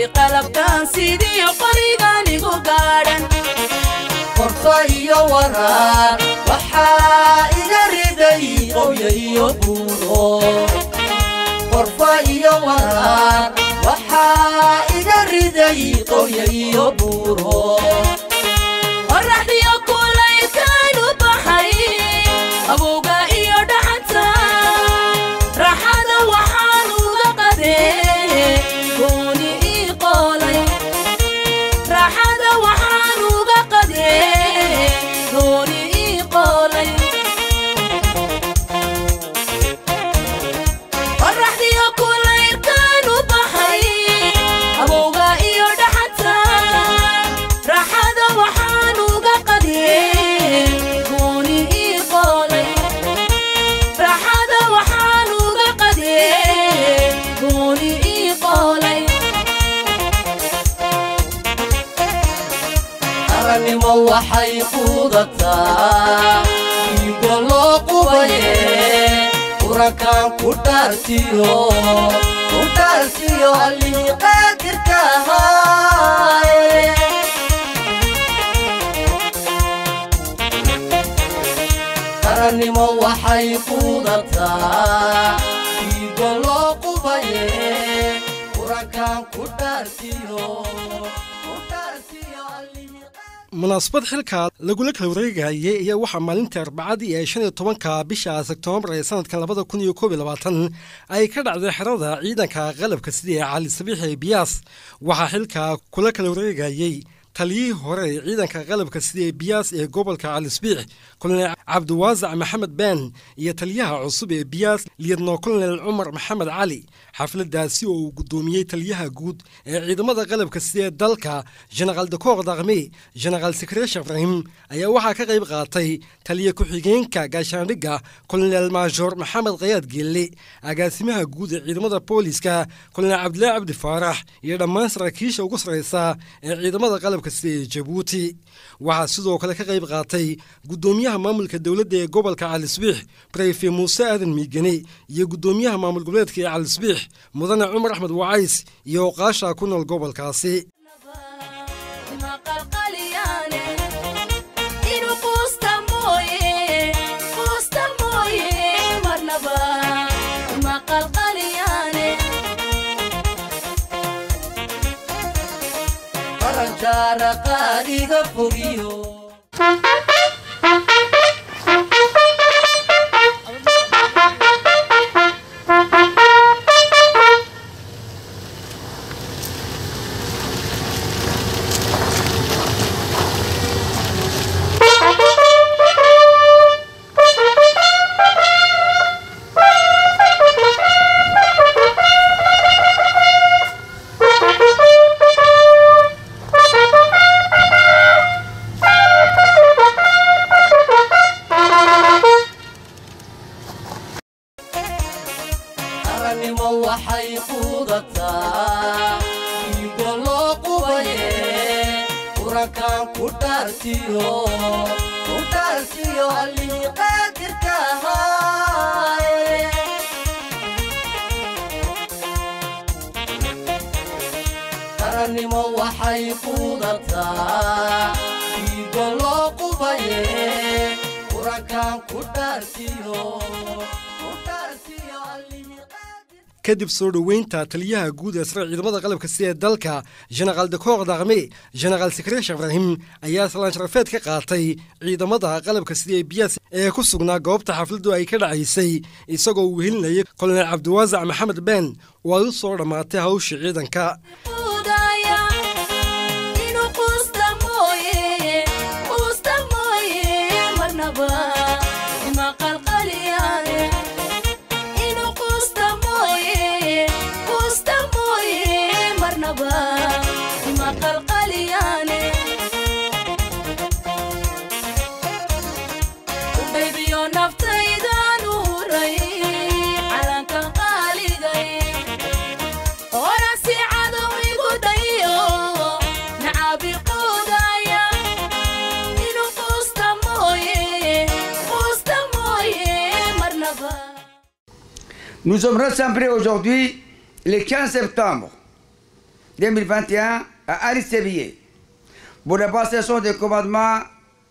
qalabkan sidiyo qoriganigu gaadhan qorfa iyo waraar waxaa iga riday qowya iyo buuro qorfa iyo waraar waxaa iga riday qowya iyo buuro qoraxdiyo kulaylkaanu baxay abowga iyo dhaxanta raaxada waxaan uga qadee gooni ii qoolay raaxada waxaan uga qadee gooni ii qoolay qoraxdiyo kulaylkaanu baxay abowga iyo dhaxanta raaxada waxaan uga qadee gooni ii qoolay raaxada waxaan uga qadee gooni ii qoolay arannimo waxay quudataa dhiigo loo qubaye qurankan ku dhaartiyo ku dhaartiyo allihii qaadirka ahaaye qarannimo waxay quudataa dhiigo loo qubaye qurankan ku dhaartiyo ku dhaartiyo allihii munaasabad xilka lagula kala wareegayay iyo waxaa maalintii arbacadii ee shan iyo tobanka bisha sektoobar ee sanadkan labada kun iyo koob iyo labaatan ay ka dhacday xerada ciidanka qalabka sida ee cali sabiix ee biyaas waxaa xilka kula kala wareegayay taliyihii hore ee ciidanka qalabka sida ee biyaas ee gobolka cali sabiix kolonel cabdiwaasac maxamed been iyo taliyaha cusub ee biyaas liyadno kolonel cumar maxamed cali xafladaasi oo uu guddoomiyey taliyaha guud ee ciidamada qalabka sida ee dalka jenaraal dakoor daqme jenaraal sekreesh ibrahim ayaa waxaa ka qayb qaatay taliya ku-xigeenka gaashaandhigga kolonel maajoor maxamed khayaad geelle agaasimaha guud ee ciidamada booliska kolonel cabdilaahi cabdi faarax iyo dhammaan saraakiisha ugu sarraysa ee ciidamada qalabka sida ee jabuuti waxaa sidoo kale ka qayb qaatay guddoomiyaha maamulka dowladda ee gobolka calisbiix breyfe muuse aadan miigane iyo guddoomiyaha maamul goboleedka ee calisbiix mudane cumar axmed wacays iyo oqaasha ku nool gobolkaasi maqalqaliyaane inuu quusta mooye quusta mooye marnaba maqalqaliyaane qaranjaara qaadiga fogiyo arannimo waxay quudataa dhiigo loo qubaye qurankan ku dhaartiyo ku dhaartiyo allihii qaadirka ahaaye qarannimo waxay quudataa dhiigo loo qubaye qurankan ku dhaartiyo ku dhaartiyo allihii qaadir kadib soo dhoweynta taliyaha guud ee sare ciidamada qalabka sida ee dalka jenaraal dakoor daqme jenaraal sekreesh ibrahim ayaa salaan sharafeed ka qaatay ciidamada qalabka sida ee biyaas ee ku sugnaa goobta xafladdu ay ka dhacaysay isagoo uu helinayay kolonel cabdiwaasac maxamed been oo ay u soo dhammaatay hawsha ciidanka quudaya inuu quusta mooye quusta mooye marnaba maqalqaliyaane inuu quusta mooye quusta mooye marnaba maqalqaliyaane udhaybiyo naftaydan u huray calankan qaaligay orasi cadow igu dhayo nacabi quudaya inuu quusta mooye quusta mooye marnaba Nous sommes rassemblés aujourd'hui, le 15 septembre, 2021 à Ali Sévillé pour la passation des commandements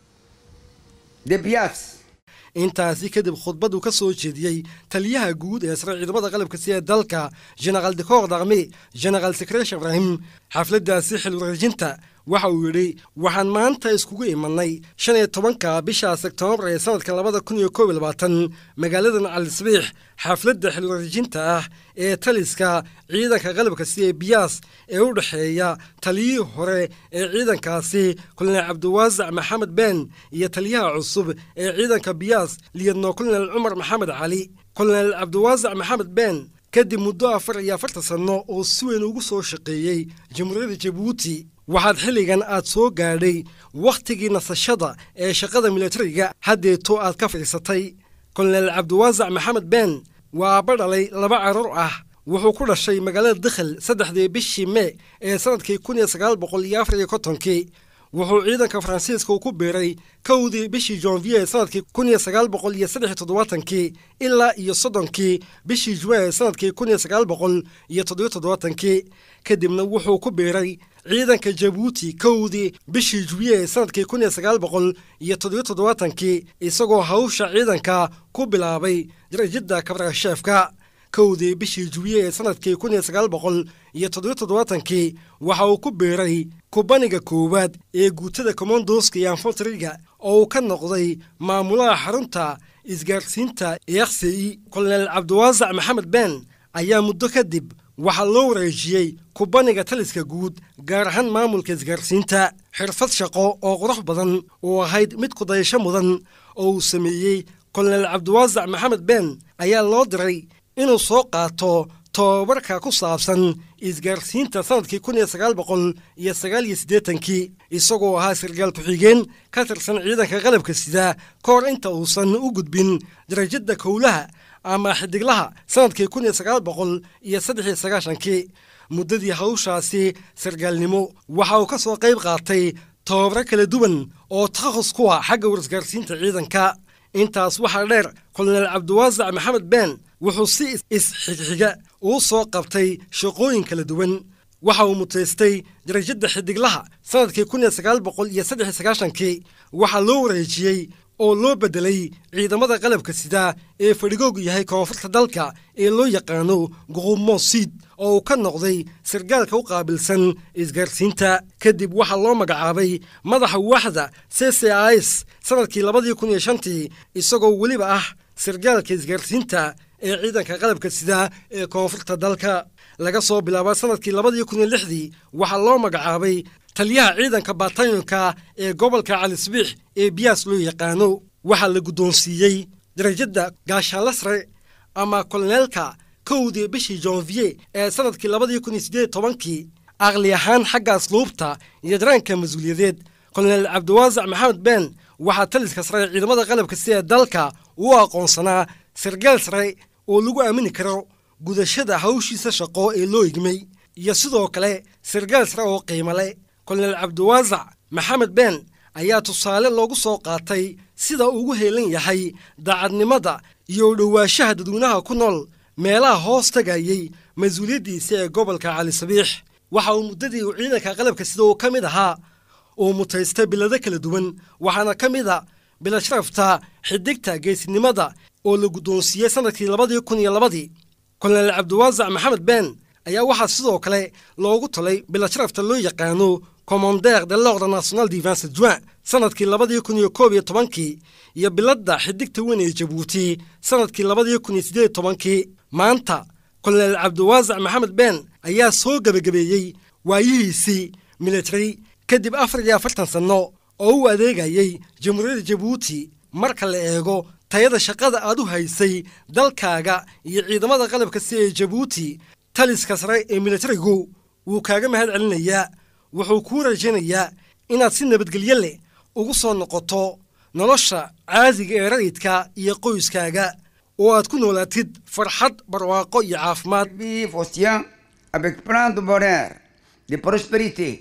de Bias. intaasi kadib khudbadu ka soo jeediyey taliyaha guud ee sare ciidamada qalabka sida dalka genaraal dekoor darme genaraal sekresh ibraahim xafladdaasi xil wareejinta waxa uu yidhi waxaan maanta iskugu imanay shan iyo tobanka bisha sektoobar ee sanadka labada kun iyo koob iyo labaatan magaaladan calisbiix xafladda xil wareejinta ah ee taliska ciidanka qalabka sida biyaas ee u dhexeeya taliyihii hore ee ciidankaasi kolonel cabdiwaasac maxamed been iyo taliyaha cusub ee ciidanka biyaas liyadno kolonel cumar maxamed cali kolonel cabdiwaasac maxamed been kadib muddo afar iyo afartan sanno oo si weyn ugu soo shaqeeyey jamhuuriyadda jabuuti waxaad xilligan aad soo gaadhay wakhtigii nasashada ee shaqada militariga haddeeto aad ka fadhiisatay kolonel cabdiwaasac maxamed been waa aabba dhalay laba carruur ah wuxuu ku dhashay magaalada dikhel saddexdii bishii mee ee sannadkii kun iyo sagaal boqol iyo afar iyo kontonkii wuxuu ciidanka faransiiska ku biiray kowdii bishii jonvier sanadkii kun iyo sagaal boqol iyo saddex iyo toddobaatankii ilaa iyo soddonkii bishii juwe sanadkii kun iyo sagaal boqol iyo toddobiyo toddobaatankii kadibna wuxuu ku biiray ciidanka jabuuti kowdii bishii juwiye sanadkii kun iyo sagaal boqol iyo toddobiyo toddobaatankii isagoo hawsha ciidanka ku bilaabay darajada kabrasheefka kowdii bishii juwiye ee sanadkii kun iyo sagaal boqol iyo toddobiyo toddobaatankii waxa uu ku biiray kubaniga koowaad ee guutada kommandoska iyo anfontriga oo uu ka noqday maamulaha xarunta isgaarsiinta eeksi kolonel cabdiwaasac maxamed been ayaa muddo kadib waxaa loo wareejiyey kubaniga taliska guud gaar ahaan maamulka isgaarsiinta xirfad shaqo oo qurux badan oo ahayd mid kudayasho mudan oo uu sameeyey kolonel cabdiwaasac maxamed been ayaa loo diray inuu soo qaato tobabarka ku saabsan isgaarsiinta sanadkii kun iyo sagaal boqol iyo sagaal iyo siddeetankii isagoo ahaa sargaal ku-xigeen ka tirsan ciidanka qalabka sida ka hor inta uusan u gudbin darajada kowlaha ama xidiglaha sanadkii kun iyo sagaal boqol iyo saddex iyo sagaashankii muddadii hawshaasi sargaalnimo waxa uu ka soo qayb qaatay tobabaro kala duwan oo takhas ku ah xagga warisgaarsiinta ciidanka intaas waxaa dheer kolonel cabdiwaasac maxamed been wuxuu si is-xigxiga uu soo qabtay shaqooyin kala duwan waxa uu mutaystay darajada xidiglaha sanadkii kun iyo sagaal boqol iyo saddex iyo sagaashankii waxaa loo wareejiyey oo loo beddelay ciidamada qalabka sida ee fadhigoogu yahay koonfurta dalka ee loo yaqaano guqumosiid oo uu ka noqday sargaalka u qaabilsan isgaarsiinta kadib waxaa loo magacaabay madaxa waaxda c c is sanadkii labadii kun iyo shantii isagoo weliba ah sargaalka isgaarsiinta ee ciidanka qalabka sida ee koonfurta dalka laga soo bilaaba sanadkii labadii kun iyo lixdii waxaa loo magacaabay taliyaha ciidanka baatayonka ee gobolka calisbiix ee biyaas loo yaqaano waxaa la guddoonsiiyey darajada gaashaanla sare ama koloneelka kowdii bishii jonvier ee sanadkii labadii kun iyo siddeed tobankii aqli ahaan xagga asluubta iyo daraanka mas-uuliyadeed kolonel cabdiwaasac maxamed been waxaa taliska sare ciidamada qalabka sida dalka uu aqoonsanaa sargaal sare oo lagu aamini karo gudashada hawshiisa shaqo ee loo igmay iyo sidoo kale sargaal sare oo qiimo leh kolonel cabdiwaasac maxamed been ayaa tusaale loogu soo qaatay sida ugu heelan yahay daacadnimada iyo dhowaanshaha dadweynaha ku nool meelaha hoos tagayey mas-uuliyaddiisa ee gobolka cali sabiix waxa uu muddadii uu ciidanka qalabka sida uu ka mid ahaa uu mutaystay bilado kala duwan waxaana ka mid a bilad sharafta xidigta geesinimada oo la guddoonsiiyey sanadkii labadii kun iyo labadii kolonel cabdiwaasac maxamed been ayaa waxaa sidoo kale loogu talay bilad sharafta loo yaqaano commander de l'ordre national du vingt juin sanadkii labadii kun iyo koob iyo tobankii iyo biladda xidigta weyn ee jabuuti sanadkii labadii kun iyo siddeed tobankii maanta kolonel cabdiwaasac maxamed been ayaa soo gebagabeeyey waayihiisii military kadib afar iyo afartan sanno oo u adeegayay jamhuuriyadda jabuuti marka la eego tayada shaqada aad u haysay dalkaaga iyo ciidamada qalabka si ee jabuuti taliska sare ee militarigu wuu kaaga mahad celinayaa wuxuu kuu rajaynayaa inaad si nabadgelyo leh ugu soo noqoto nolosha caadiga ee rayidka iyo qoyskaaga oo aad ku noolaatid farxad barwaaqo iyo caafimaad Vie Faustien avec plein de bonheur, de prospérité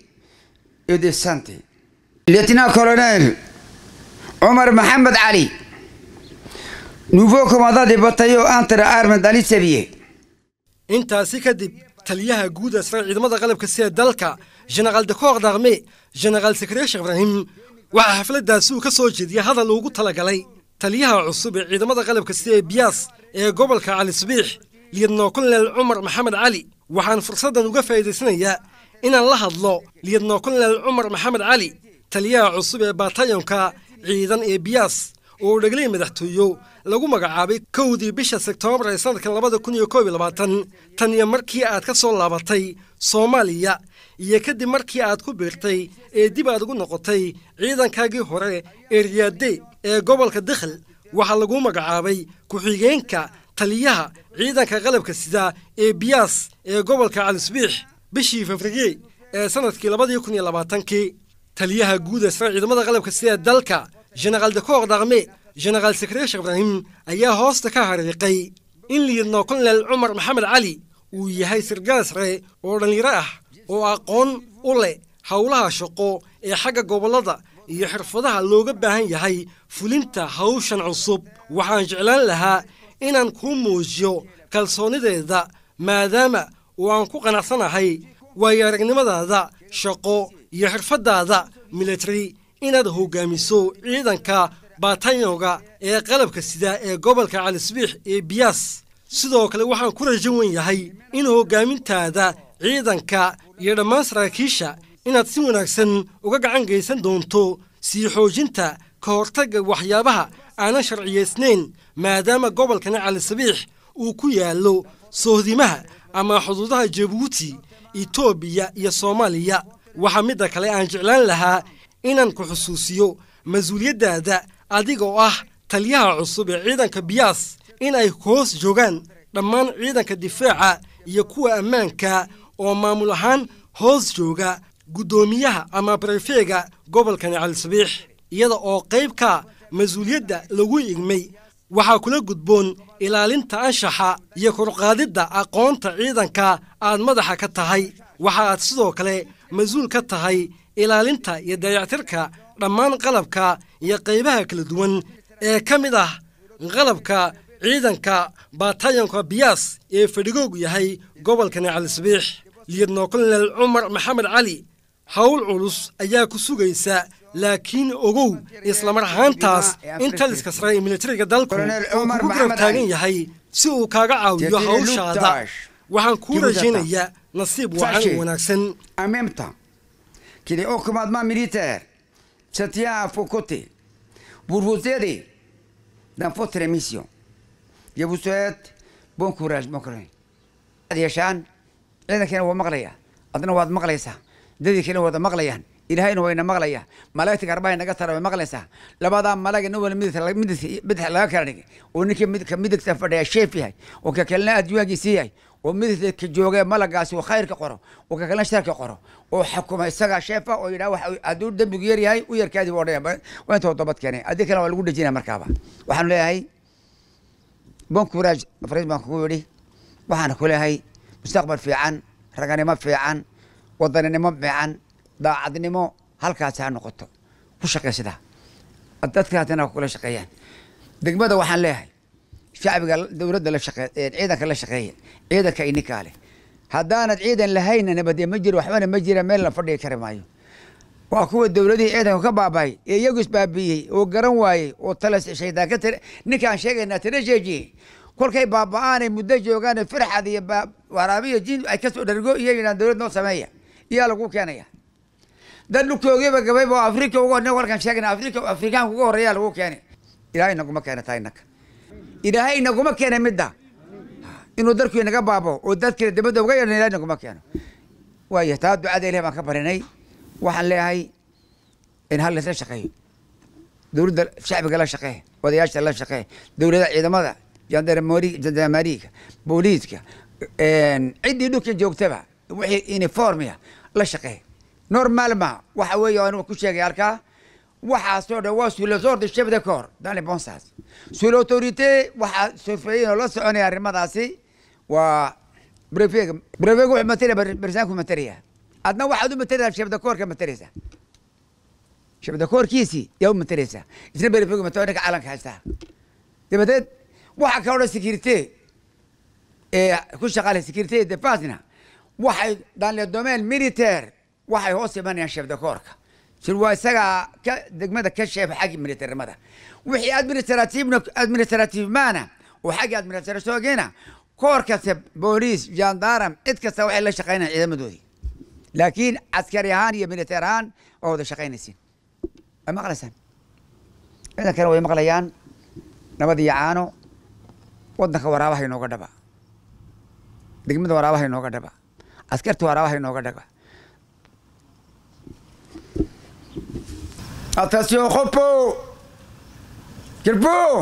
et de santé. Lieutenant-colonel Omar Mohamed Ali, nouveau commandant des bataillons entre armes d'Ali Sévier. intaasi kadib taliyaha guud ee sare ciidamada qalabka sida dalka jenaraal dakoor darme jenaraal sakareesh ibraahim waxaa xafladdaasi uu ka soo jeediyey hadal ugu talagalay taliyaha cusub ee ciidamada qalabka sida ee biyaas ee gobolka cali subiix liyadno kolonel cumar maxamed cali waxaan fursaddan uga faa'iidaysanayaa inaan la hadlo liyadno kolonel cumar maxamed cali taliyaha cusub ee baatayonka ciidan ee biyaas oo uu dheglay madaxtooyo lagu magacaabay kowdii bisha sektoobar ee sanadkan labada kun iyo koob iyo labaatan tan iyo markii aad ka soo laabatay soomaaliya iyo kadib markii aad ku biirtay ee dib aad ugu noqotay ciidankaagii hore ee riyaade ee gobolka dikhil waxaa lagu magacaabay ku-xigeenka taliyaha ciidanka qalabka sida ee biyaas ee gobolka calisbiix bishii februye ee sanadkii labadii kun iyo labaatankii taliyaha guud ee sare ciidamada qalabka sida dalka jenaraal dakoor darme jenaraal sakareesh ibraahim ayaa hoosta ka hariiqay in liidno kolonel cumar maxamed cali uu yahay sirgaal sare oo dhallinyaro ah oo aqoon u leh howlaha shaqo ee xagga gobollada iyo xirfadaha looga baahan yahay fulinta hawshan cusub waxaan jeclaan lahaa inaan kuu muujiyo kalsoonideeda maadaama oo aan ku qanacsanahay waayo aragnimadaada shaqo iyo xirfaddaada military inaad hoggaamiso ciidanka baatanyowga ee qalabka sida ee gobolka calisbiix ee biyaas sidoo kale waxaan ku rajan wen yahay in hoggaamintaada ciidanka iyo dhammaan saraakiisha inaad si wanaagsan uga gacan geysan doonto sii xoojinta ka hortagga waxyaabaha aanan sharciyaysnayn maadaama gobolkani calisabiix uu ku yaallo sohdimaha ama xuduudaha jabuuti etoobiya iyo soomaaliya waxaa midda kale aan jeclaan lahaa inaan ku xusuusiyo mas-uuliyaddaada adigoo ah taliyaha cusub ee ciidanka biyaas in ay hoos joogaan dhammaan ciidanka difaaca iyo kuwa ammaanka oo maamul ahaan hoos jooga guddoomiyaha ama barefeega gobolkani calisabiix iyada oo qaybka mas-uuliyadda lagu igmay waxaa kula gudboon ilaalinta anshaxa iyo korqaadidda aqoonta ciidanka aad madaxa ka tahay waxa aad sidoo kale mas-uul ka tahay ilaalinta iyo dayactirka dhammaan qalabka iyo qaybaha kala duwan ee ka mid ah qalabka ciidanka baatayonka biyaas ee fadhigoogu yahay gobolkani calisabiix liyadno kolonel cumar maxamed cali howl culus ayaa ku sugaysa laakiin ogow islamar ahaantaas in taliska sare ee militariga dalku uu kugu garab taagan yahay si uu kaaga caawiyo hawshaada waxaan kuu rajaynayaa nasiib wacan oo wanaagsan En même temps que les hauts commandements militaires se tiennent à vos côtés pour vous aider dans votre mission. Je vous souhaite bon courage, mon courage. yeeshaan ciidankiina waa maqlaya adna waad maqlaysaa dadii kale wada maqlayaan ilaahayna wayna maqlaya malaa'igta garbahay naga tara way maqlaysaa labadaa malaga nin wala midid bidix laga kala dhigay oo ninkii mid ka midigta fadhiya sheef yahay oo ka kalena adduunyagiisii yahay oo midigta ka joogee malagaasi oo khayrka qoro oo ka kalena sharka qoro oo xukuma isagaa sheefa oo yidhaha wax hadduu dembigu yar yahay u yarkaadii buu odhanaya waa inta dabad keenay addii kalena waa lagu dhejinaya markaaba waxaan leeyahay bon courage fariis baan kugu yidhi waxaan ku leeyahay mustaqbal fiican raganimo fiican wadaninimo fiican daacadnimo halkaasi ha noqoto ku shaqee sidaa dadka haddana kula shaqeeyaan degmada waxaan leeyahay shacbiga dowladda la shaqee ciidanka la shaqeeya ciidanka ininkaa leh haddaanad ciidan lahayna nabadee ma jiro waxbana ma jira meel la fadhigi kari maayo waa kuwa dowladihii ciidanka ka baaba'ay ee iyagu isbaabiiyey oo garan waayey oo tala shaydaan ka tira ninkaan sheegaynaa tira jeejiyey kolkay baaba'aanay muddo joogaan firxad iyo waraabiyo jin ay kasoo dhargo iyo yidhahan dowlad noo sameeya iyaa lagu keenaya dad dhulkoogiiba gabayba oo afrika uga nin warkan sheegna afrika afrikaanka uga horreeyaa lagu keenay ilaahay naguma keena taa innaka ilaahay naguma keena midda inuu darkii naga baabo oo dadkii dibadda uga yeedhan ilaahay naguma keeno waaya taa ducada ilahi baan ka barinay waxaan leeyahay in hal laisla shaqeeyo dowladda shacbiga la shaqee odayaasha la shaqee dowlada ciidamada jandarmori jandarmariga booliiska ciddii dhulka joogtaba wixii uniformia la shaqee normal ma waxa weeye anigu ku sheegay halkaa waxaasoo dhan waa sous les ordres chef de corps dans les bons sens sous l'autorité waxaa sofeeyin oo la soconaya arrimadaasi waa brefega brefega wuxuu matalaya barsaanku matalaya adna waxaad u mataleysaa chef de corps ka mataleysaa chef de corpkiisii yaa u mataleysaa isna brefega matala ninka calanka haystaa dabadeed waxa kaloo dhan security ee ku shaqaalay security defensena waxay dans le domaine militaire waxay hoos imanayaan chef de corpska sir waa isagaa ka degmada ka sheef xagga militarimada wixii administrativna administrativemana oo xagga administrationkiina koor kasta booliis gendarm cid kasta waxay la shaqaynayaan ciidamadoodii laakiin caskari ahaan iyo militeer ahaan waa wada shaqaynaysiin way maqlaysaan ciidankana way maqlayaan nabad iyo caano wadanka waraabaha inooga dhaba degmada waraabaha inooga dhaba askarta waraabaha inooga dhaba attention repos repos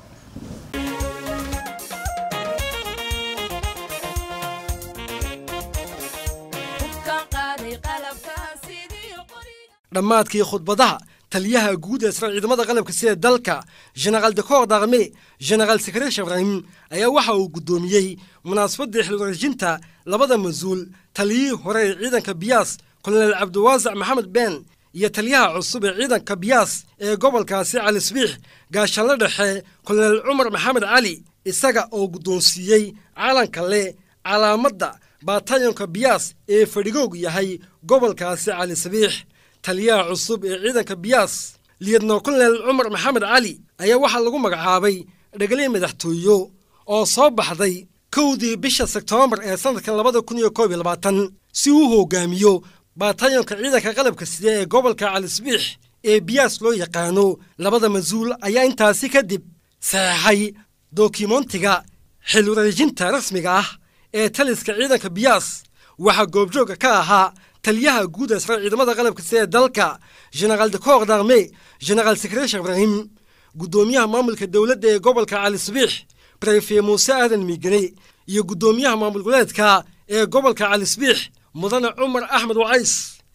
hubkan qaaday qalabkan sidii qoriga dhammaadkii khudbadaha taliyaha guud ee sare ciidamada qalabka sida dalka generaal dekoor darme generaal sekretary ibrahim ayaa waxa uu guddoomiyey munaasabadii xilwareejinta labada mas-uul taliyihii hore ee ciidanka biyaas kolonel cabdiwaasac maxamed been iyo taliyaha cusub ee ciidanka biyaas ee gobolkaasi cali sbiix gaashaanle dhexe kolonel cumar maxamed cali isaga oo guddoonsiiyey calanka leh calaamadda baatayonka biyaas ee fadhigoogu yahay gobolkaasi cali sabiix taliyaha cusub ee ciidanka biyaas liyadno kolonel cumar maxamed cali ayaa waxaa lagu magacaabay dhegaliya madaxtooyo oo soo baxday kowdii bisha sektoobar ee sanadkan labada kun iyo koob iyo labaatan si uu hogaamiyo baatayonka ciidanka qalabka sida ee gobolka calisbiix ee biyaas loo yaqaano labada mas-uul ayaa intaasi kadib saxeexay dokumontiga xil wareejinta rasmiga ah ee taliska ciidanka biyaas waxaa goobjooga ka ahaa taliyaha guud ee sare ciidamada qalabka sida ee dalka generaal dekoor darme generaal sekretar ibrahim guddoomiyaha maamulka dowladda ee gobolka cali sabiix brefe muuse aadan miigane iyo guddoomiyaha maamul goleedka ee gobolka cali sabiix mudane cumar axmed wacays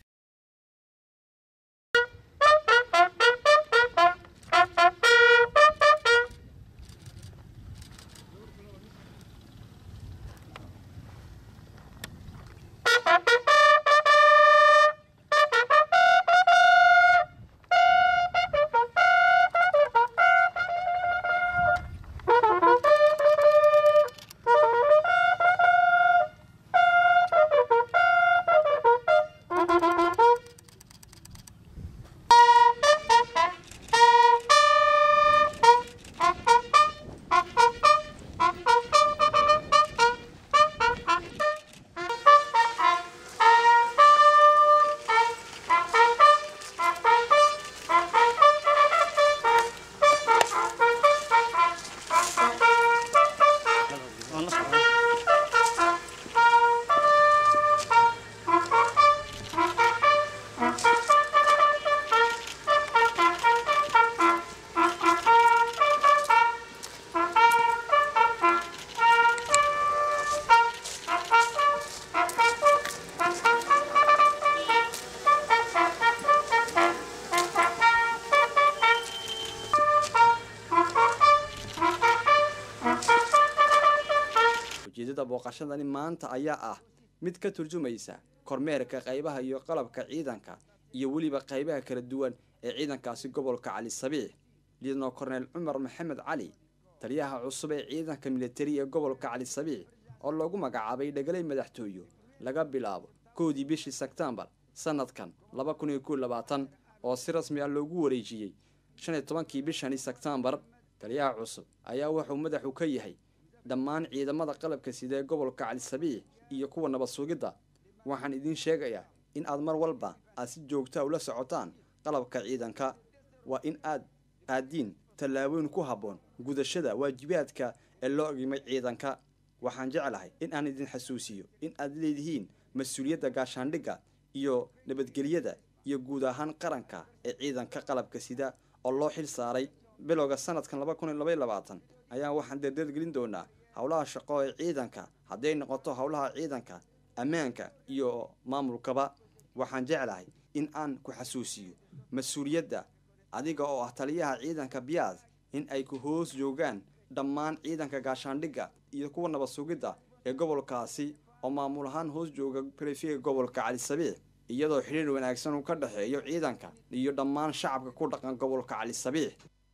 ujeeddada booqashadani maanta ayaa ah mid ka turjumaysa kormeerka qaybaha iyo qalabka ciidanka iyo weliba qaybaha kala duwan ee ciidankaasi gobolka cali sabiix liidno korneyl cumar maxamed cali taliyaha cusub ee ciidanka militari ee gobolka cali sabiix oo loogu magacaabay dhegalay madaxtooyo laga bilaabo kowdii bishii sebtembar sanadkan laba kun iyo kow labaatan oo si rasmi ah loogu wareejiyey shan iyo tobankii bishani sebtembar taliyaha cusub ayaa wuxuu madaxu ka yahay dhammaan ciidamada qalabka sida ee gobolka cali sabiix iyo kuwa nabad sugidda waxaan idiin sheegayaa in aad mar walba aad si joogtaa ula socotaan qalabka ciidanka waa in aad aadiin tallaabooyin ku habboon gudashada waajibaadka ee loo ogimay ciidanka waxaan jeclahay in aan idin xasuusiyo in aad leedihiin mas-uuliyadda gaashaandhigga iyo nabadgelyada iyo guud ahaan qaranka ee ciidanka qalabka sida oo loo xil saaray bilowga sanadkan laba kun iyo labaiyo labaatan ayaa waxaan dardargelin doonaa howlaha shaqo ee ciidanka hadday noqoto howlaha ciidanka ammaanka iyo maamulkaba waxaan jeclahay in aan ku xasuusiyo mas-uuliyadda adiga oo ah taliyaha ciidanka biyaas in ay ku hoos joogaan dhammaan ciidanka gaashaandhigga iyo kuwa nabad sugidda ee gobolkaasi oo maamul ahaan hoos jooga brefega gobolka cali sabiix iyadoo xidhiir wanaagsan uu ka dhexeeyo ciidanka iyo dhammaan shacabka ku dhaqan gobolka cali sabiix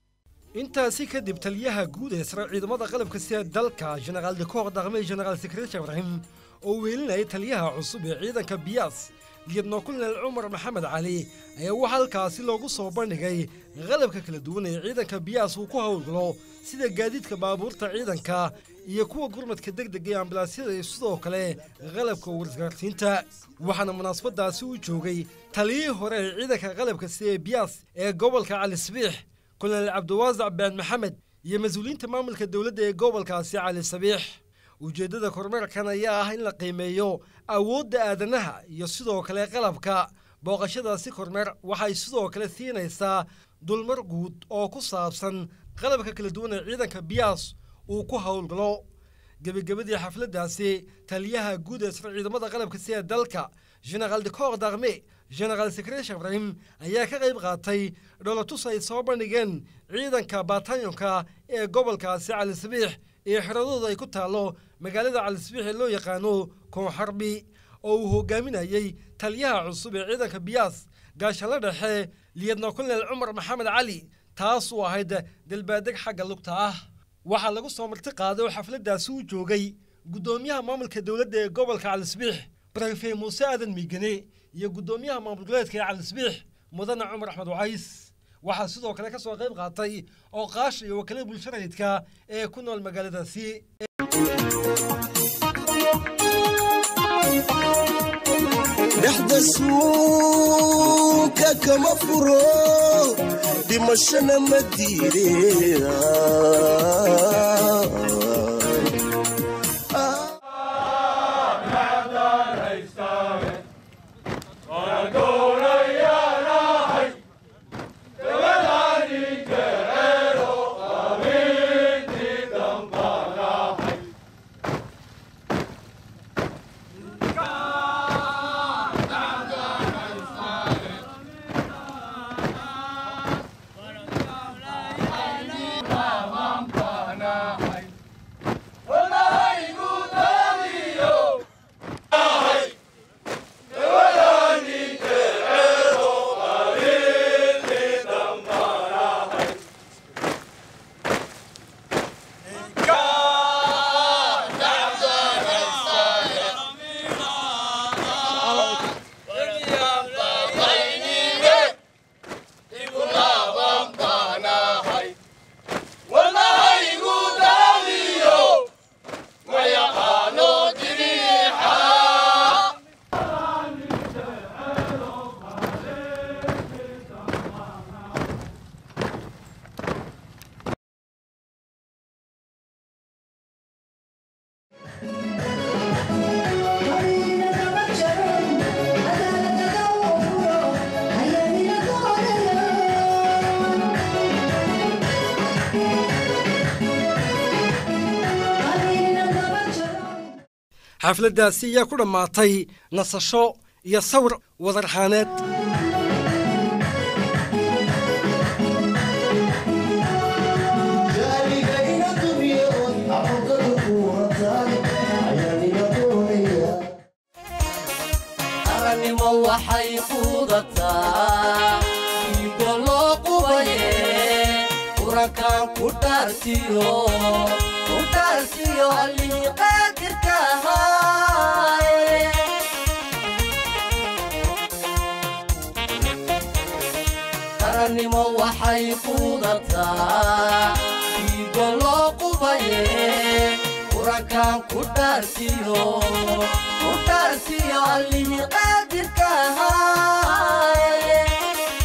intaasi kadib taliyaha guud ee sare ciidamada qalabka sida dalka generaal dekoor darme generaal sekretar ibrahim oo weelinayay taliyaha cusub ee ciidanka biyaas liyadno kulnel cumar maxamed cali ayaa waxaa halkaasi loogu soo bandhigay qalabka kala duwan ee ciidanka biyaas uu ku howlgalo sida gaadiidka baabuurta ciidanka iyo kuwa gurmadka degdega ee ambalaasyada iyo sidoo kale qalabka warisgaarsiinta waxaana munaasabadaasi u joogay taliyihii hore ee ciidanka qalabka sida ee biyaas ee gobolka cali sabiix kulnel cabdiwaasac been maxamed iyo mas-uuliyiinta maamulka dowladda ee gobolkaasi cali sabiix ujeeddada kormeerkan ayaa ah in la qiimeeyo awoodda aadanaha iyo sidoo kale qalabka booqashadaasi kormeer waxay sidoo kale siinaysaa dulmar guud oo ku saabsan qalabka kala duwan ee ciidanka biyaas uu ku howlgalo gebagabadii xafladdaasi taliyaha guud ee sar ciidamada qalabka sida dalka generaal decoor darme generaal sekresh ibrahim ayaa ka qayb qaatay dholotus ay soo bandhigeen ciidanka baatanyonka ee gobolkaasi cali sabiix iyo xiradooda ay ku taallo magaalada calisbiix ee loo yaqaano koonxarbi oo uu hogaaminayey taliyaha cusub ee ciidanka biyaas gaashanla dhexe liyadna kulnel cumar maxamed cali taas uu ahayd dalbaadeg xagga lugta ah waxaa lagu soo marti qaaday oo xafladdaasi u joogay guddoomiyaha maamulka dowladda ee gobolka calisbiix brayfe muuse aadan miigane iyo guddoomiyaha maamul goleedka ee calisbiix mudane cumar axmed wacays waxaa sidoo kale ka soo qayb qaatay oo qaash iyo wakiilada bulsharayidka ee ku nool magaaladaasi dhexda suuka kama furo dhimashana ma diire xafladdaasi ayaa ku dhammaatay nasasho iyo sawir wadarxaaneed arannimo waxay quudataa dhiigo loo qubaye qurankan ku dhaartiyo ku dhaartiyo allihii qaadirka ahaaye arannimo waxay quudataa dhiigo loo qubaye qurankan ku dhaartiyo ku dhaartiyo allihii qaadirka ahaaye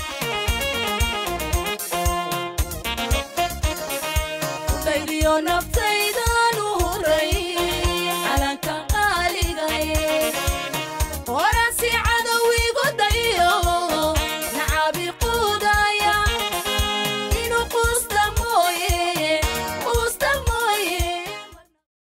udhaydiyo nafta